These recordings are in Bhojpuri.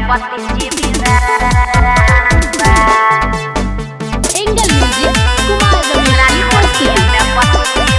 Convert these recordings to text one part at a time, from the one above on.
Engel Music Kumar Ramesh University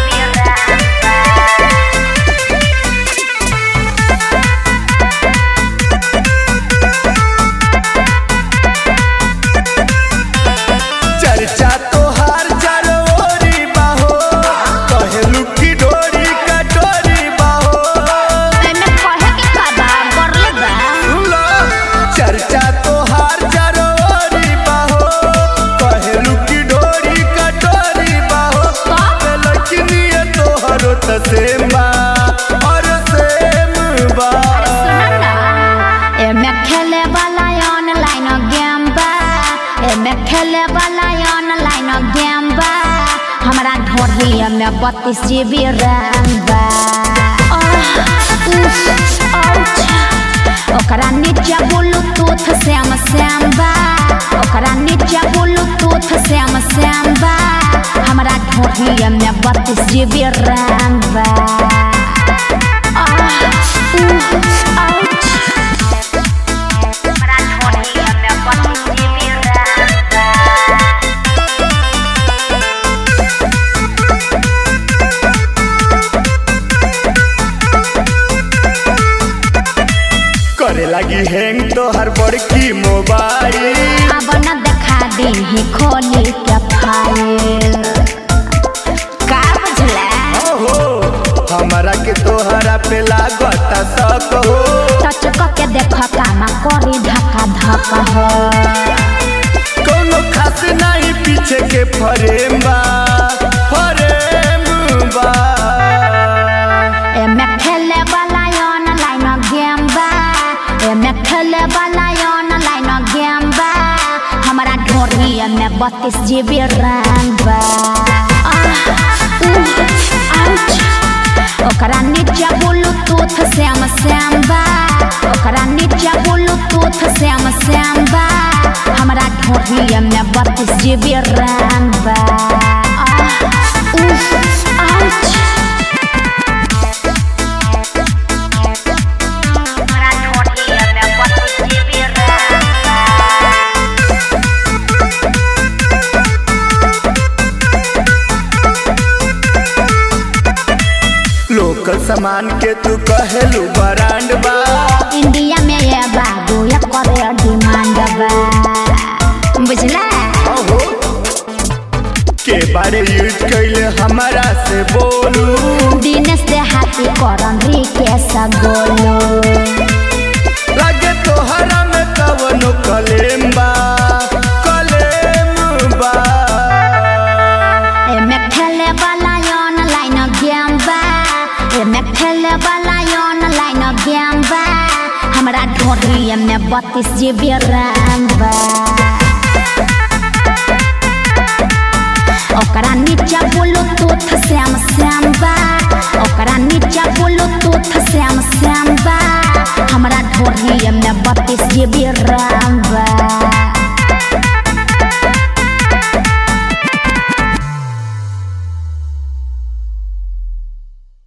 चर्चा तोहार जरोरी बाहो कहेलू की डोरी कटोरी बाहो एमे कहे के का बा करले बा सुनो चर्चा तोहार जरोरी बाहो कहेलू की डोरी कटोरी बाहो लड़किनिए तोहरो त सेम बा और सेम बा सुन ना एमे खेले वाला ऑनलाइन गेम बा एमे खेले वाला ऑनलाइन गेम बा हमरा ढोढ़ी में बत्तीस जीबी रैम बा आह, उफ, आउच। ओकरा नीचे ब्लूटूथ श्याम श्याम बा ओकरा नीचे ब्लूटूथ श्याम श्याम बा हमरा ढोढ़ी में बत्तीस जीबी रैम बा आह, उफ, आउच। करे लगी हैंग तोहर बड़की मोबाइल अब न देखा दी खोली के फाइल का बुझला ओहो हमारा के तोहरा पे लागता शक हो टच के देख कामा करी धक्का धक हो कोनो खास नहीं पीछे के फरेम बा फरेम बा एमे खेले वाला ऑनलाइन गेम बा एमे खेले वाला ऑनलाइन गेम बा हमरा ढोरी में बत्तीस जीबी रैम बा आह, उह, आउच। ओकरा नीचे ब्लूटूथ श्याम श्याम बा ओकरा नीचे ब्लूटूथ श्याम श्याम बा हमरा ढोरी में बत्तीस जीबी रैम बा आह, उह, आउच। लोकल सामान के तू कहेलू ब्रांड बा इंडिया में ये बाबू ये करे डिमांड बा बुझला ओहो के बारे यूज कैले हमारा से बोलू दिनेश दे हाथी करन रिकेश गोलू लगे तोहरा में कवनो कलेम बा कलेम बा एमे खेले वाला ऑनलाइन गेम बा एमे खेले वाला ऑनलाइन गेम बा हमरा ढोरी में बत्तीस जीबी रैम बा ओकरा नीचे ब्लूटूथ श्याम श्याम बा ओकरा नीचे ब्लूटूथ श्याम श्याम बा हमरा ढोरी में बत्तीस जीबी रैम बा